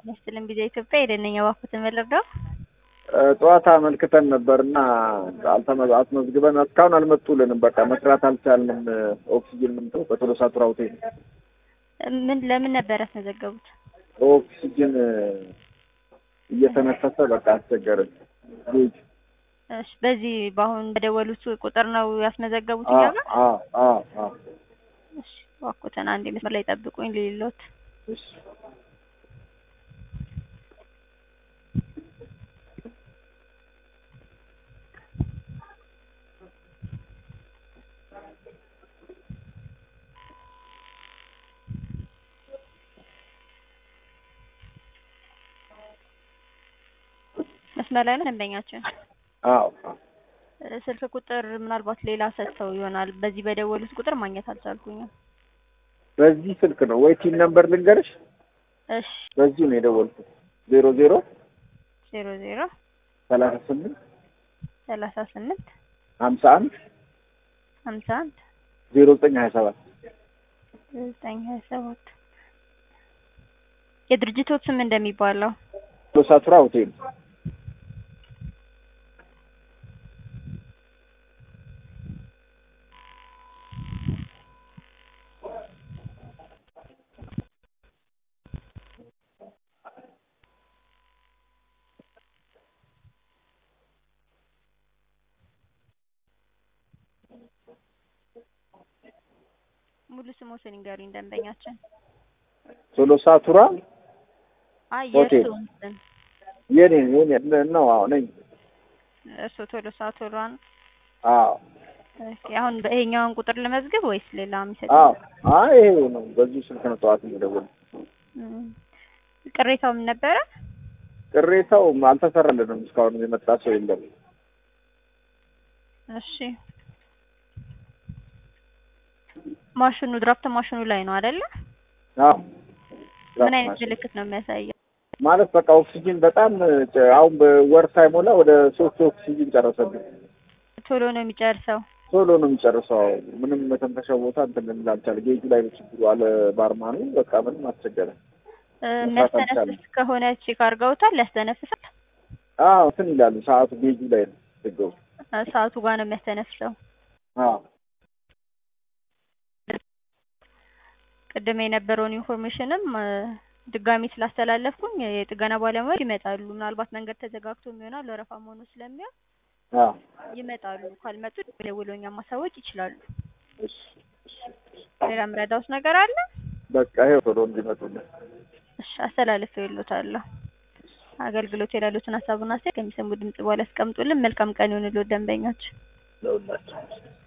ይመስልን ጊዜ ኢትዮጵያ የደነኛ ባኩትን መለርዳው ጠዋት አመልክተን ነበርና አልተመ- አስመዝግበን እስካሁን አልመጡልንም። በቃ መስራት አልቻልንም። ኦክሲጅን ምንተው በቶሎሳ ቱራ ሆቴል ምን ለምን ነበር ያስመዘገቡት? ኦክሲጅን እየተነፈሰ በቃ አስቸገረን። ጌጅ እሺ፣ በዚህ በአሁን በደወሉት ቁጥር ነው ያስመዘገቡት አ እኛ ጋር? አ አ አ እሺ፣ ባኩትን አንድ መስመር ላይ ጠብቁኝ ልሎት እሺ መስመር ላይ ነው ደንበኛችን። አዎ አዎ። እ፣ ስልክ ቁጥር ምናልባት ሌላ ሰጥተው ይሆናል። በዚህ በደወሉት ቁጥር ማግኘት አልቻልኩኝም። በዚህ ስልክ ነው ወይ ቲን ነምበር ልንገርሽ? እሺ፣ በዚሁ ነው የደወልኩት። ዜሮ ዜሮ ዜሮ ዜሮ ሰላሳ ስምንት ሰላሳ ስምንት ሀምሳ አንድ ሀምሳ አንድ ዜሮ ዘጠኝ ሀያ ሰባት ዘጠኝ ሀያ ሰባት የድርጅቶት ስም እንደሚባለው ቶሎሳ ቱራ ሆቴል ሙሉ ስሞትን ይንገሩኝ ደንበኛችን። ቶሎሳ ቱራ አይ ሆቴል። የእርስዎን ስም የኔ የኔ ነው። አዎ ነኝ። እርስዎ ቶሎሳ ቶሏን አዎ ኦኬ። አሁን በይሄኛውን ቁጥር ልመዝግብ ወይስ ሌላ የሚሰጥ? አዎ። አይ ይሄ ነው። በዚሁ ስልክ ነው ጠዋት የደወልኩት። እም፣ ቅሬታው ምን ነበረ? ቅሬታው አልተሰራልንም። እስካሁን የመጣ ሰው የለም። እሺ ማሽኑ ድራፍት ማሽኑ ላይ ነው አይደለ? አዎ ምን አይነት ምልክት ነው የሚያሳየው? ማለት በቃ ኦክሲጅን በጣም ጨ- አሁን በወር ሳይሞላ ወደ ሶስት ኦክሲጅን ጨረሰብን። ቶሎ ነው የሚጨርሰው። ቶሎ ነው የሚጨርሰው። ምንም መተንፈሻ ቦታ እንትን ልንል አልቻለም። ጌጁ ላይ ነው ችግሩ አለ ባርማኑ። በቃ ምንም አስቸገረ። እ፣ መስራት የሚያስተነፍስ አልቻለም። ከሆነ ቼክ አድርገውታል? ያስተነፍሳል? አዎ እንትን ይላሉ። ሰዓቱ ጌጁ ላይ ነው ችግሩ። እ፣ ሰዓቱ ጋር ነው የሚያስተነፍሰው። አዎ ቅድም የነበረውን ኢንፎርሜሽንም እ፣ ድጋሚ ስላስተላለፍኩኝ የጥገና ባለሙያዎች ይመጣሉ። ምናልባት መንገድ ተዘጋግቶ ይሆናል ወረፋ መሆኑ ስለሚሆን አዎ ይመጣሉ። ካልመጡ ደውለው እኛን ማሳወቅ ይችላሉ። እሺ እሺ። ሌላ ምረዳውስ ነገር አለ? በቃ ይሄው ቶሎ እንዲመጡልን እሺ አስተላልፍ ይሉታለሁ። አገልግሎት የሌሉትን ሀሳቡን አስተያየት ከሚሰሙ ድምጽ በኋላ ያስቀምጡልን። መልካም ቀን ይሁንልዎት ደንበኞች። ለሁላችሁ